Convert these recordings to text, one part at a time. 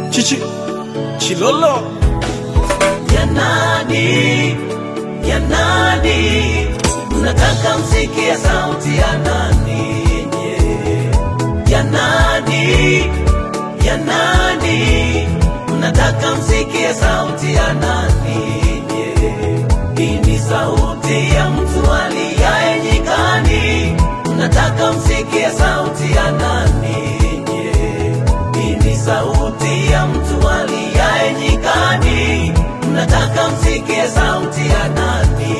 Chichi Chilolo Yanadi, yanadi, mnataka msikie sauti ya nani? nye? Yanadi, yanadi, mnataka msikie sauti ya nani? nye? Hii ni sauti ya mtu aliyaye nyikani, mnataka msikie sauti ya nani? nye? Hii ni sauti ya mtu aliyaye nyikani, mnataka msikie sauti ya nani?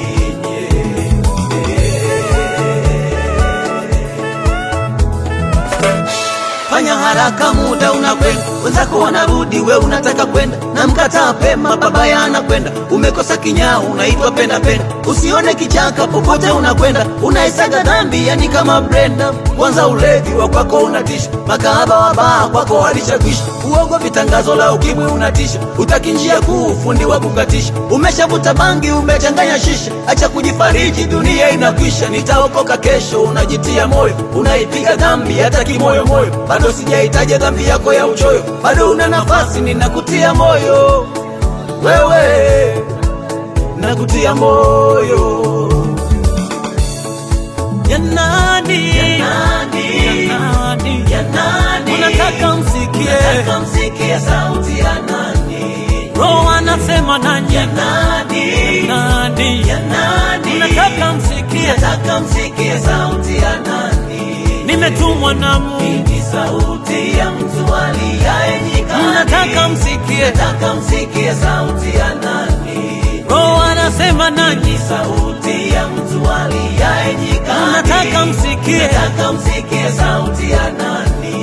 Fanya haraka, muda unakwenda, wenzako wanarudi, we unataka kwenda na mkataa pema, babaya anakwenda, umekosa kinyaa, unaitwa penda penda. Usione kichaka popote unakwenda, unaisaga dhambi, yani kama Brenda. Kwanza ulevi wa kwako unatisha, makahaba wa baa kwako walishakwisha, uongo vitangazo la ukimwi unatisha, utaki njia kuu, fundi wa kukatisha, umeshavuta bangi, umechanganya shisha, acha kujifariji, dunia inakwisha, nitaokoka kesho, unajitia moyo, unaipiga dhambi hata kimoyo moyo, bado sijaitaja dhambi yako ya uchoyo, bado una nafasi, ninakutia moyo wewe, nakutia moyo Yanadi Yanadi, Yanadi yanadi, Unataka msikie Nataka msikie sauti ya nani? Roho anasema nanyi Yanadi, Yanadi yanadi, Unataka msikie nataka msikie sauti ya nani? Nimetumwa na Mungu Ni sauti ya mtu aliyaye nyikani. Unataka msikie Nataka msikie sauti ya nani? Roho anasema nanyi Ni sauti ya mtu aliyaye nyikani. Unataka msikie Nataka msikie sauti ya nani?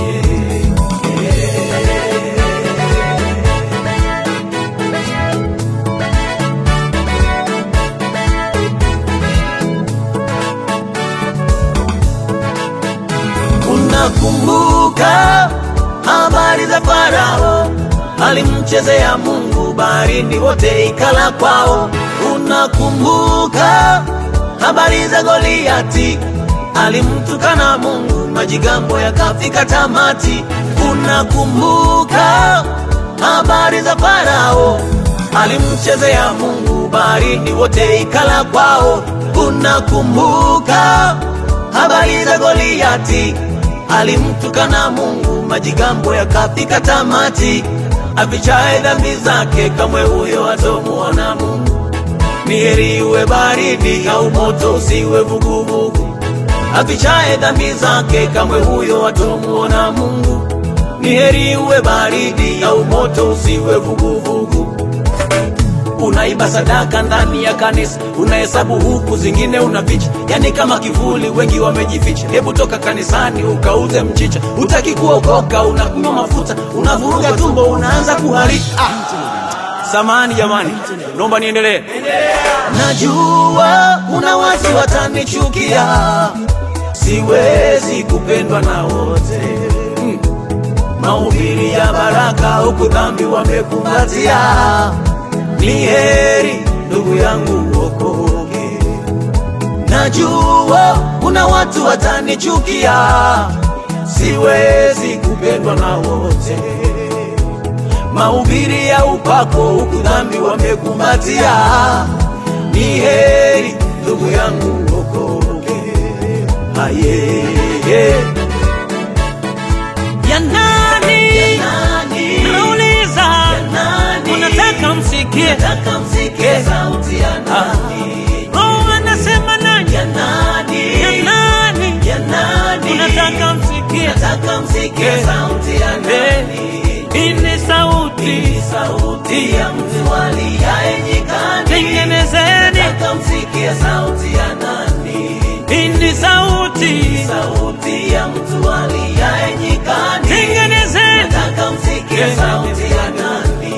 Unakumbuka habari za Farao, alimchezea Mungu, baharini wote ikala kwao. Unakumbuka habari za Goliati, alimtukana Mungu, majigambo yakafika tamati. Unakumbuka habari za Farao, alimchezea Mungu, baharini wote ikala kwao. Unakumbuka habari za Goliati, alimtukana Mungu, majigambo yakafika tamati. Afichaye dhambi zake, kamwe huyo hatomuona Mungu. Ni heri uwe baridi au moto, usiwe vuguvugu. Afichaye dhambi zake, kamwe huyo hatomuona Mungu. Ni heri uwe baridi au moto, usiwe vuguvugu. Unaiba sadaka ndani ya kanisa, unahesabu huku zingine unaficha, yani kama kivuli, wengi wamejificha. Hebu toka kanisani ukauze mchicha, utaki kuokoka, unakunywa mafuta, unavuruga tumbo, unaanza kuharika. Ah, samani jamani, naomba niendelee. Najua kuna watu watanichukia, siwezi kupendwa na wote mm. Mahubiri ya baraka huku dhambi wamekumbatia ni heri ndugu yangu uokoke. Najua kuna watu watanichukia, siwezi kupendwa na wote. Mahubiri ya upako huku dhambi wamekumbatia, ni heri ndugu yangu uokoke. Aye, Yanadi nani Nauliza nani Unataka msikie nataka msikie sauti ya nani? Roho anasema nanyi Ya nani? Yanadi Yanani? Unataka msikie Nataka msikie sauti ya nani? Hii ni sauti Ni sauti ya mtu aliyaye nyikani. Tengenezeni Nataka msikie sauti ya nani? Hii ni sauti Sauti ya mtu aliyaye nyikani. Tengenezeni Nataka msikie sauti ya nani?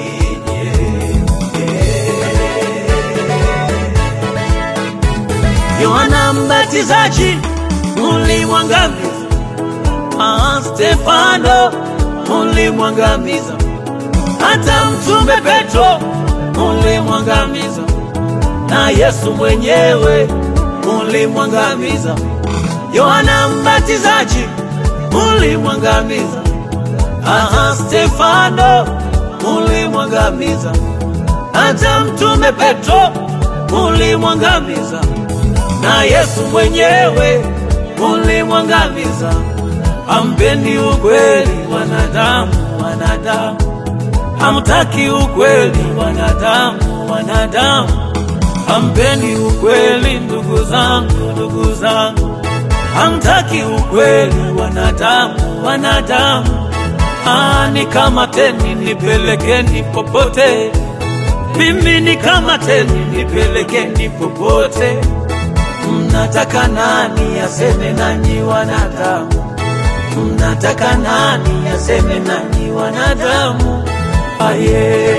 Yohana Mbatizaji ulimwangamiza, ah, Stefano ulimwangamiza, hata mtume Petro ulimwangamiza, na Yesu mwenyewe ulimwangamiza. Yohana Mbatizaji ulimwangamiza, ah, kama Stefano mulimwangamiza, hata mtume Petro mulimwangamiza, na Yesu mwenyewe mulimwangamiza. Hampendi ukweli wanadamu, wanadamu hamtaki ukweli wanadamu, wanadamu hampendi ukweli ndugu zangu, ndugu zangu hamtaki ukweli wanadamu, wanadamu Ah, nikamateni nipelekeni popote, mimi nikamateni nipelekeni popote. Mnataka nani aseme nanyi wanadamu? Mnataka nani aseme nanyi wanadamu? Aye.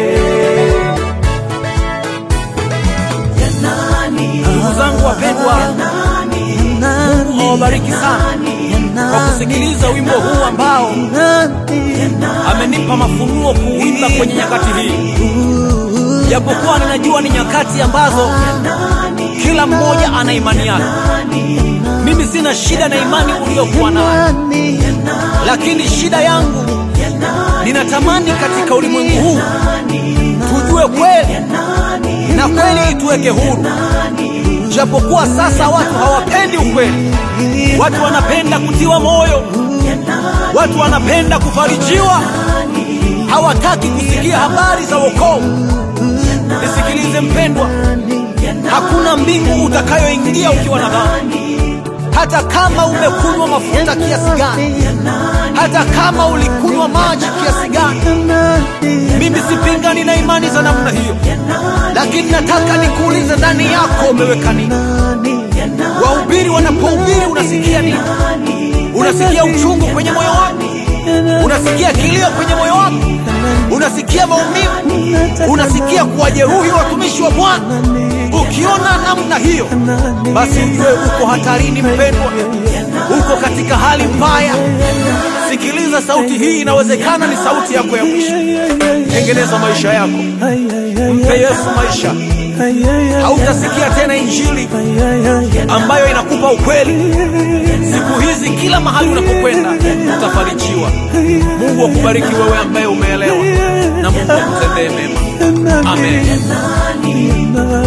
Ya nani? Ndugu zangu wapendwa, Ya nani? Mungu awabariki sana kwa kusikiliza wimbo huu ambao amenipa mafunuo kuuimba kwenye nyakati hii, japokuwa ninajua ni nyakati ambazo kila mmoja ana imani yake. Mimi sina shida na imani uliyokuwa nayo, lakini shida yangu ninatamani katika ulimwengu huu tujue kweli na kweli ituweke huru, japokuwa sasa watu hawapendi ukweli. Watu wanapenda kutiwa moyo, watu wanapenda kufarijiwa, hawataki kusikia habari za wokovu. Nisikilize mpendwa, hakuna mbingu utakayoingia ukiwa na dhambi, hata kama umekunywa mafuta kiasi gani, hata kama ulikunywa maji kiasi gani. Mimi sipingani na imani za namna hiyo, lakini nataka nikuulize, ndani yako umeweka nini? Wahubiri wanapohubiri unasikia nini? Unasikia uchungu kwenye moyo wako? Unasikia kilio kwenye moyo wako? Unasikia maumivu? Unasikia kuwajeruhi watumishi wa Bwana? Ukiona namna hiyo, basi ujue uko hatarini, mpendwa, uko katika hali mbaya. Sikiliza sauti hii, inawezekana ni sauti yako ya mwisho. Tengeneza maisha yako, mpe Yesu maisha. Hautasikia tena injili ambayo inakupa ukweli. Siku hizi kila mahali unapokwenda utafarijiwa. Mungu akubariki wewe ambaye umeelewa, na Mungu akutendee mema. Amen.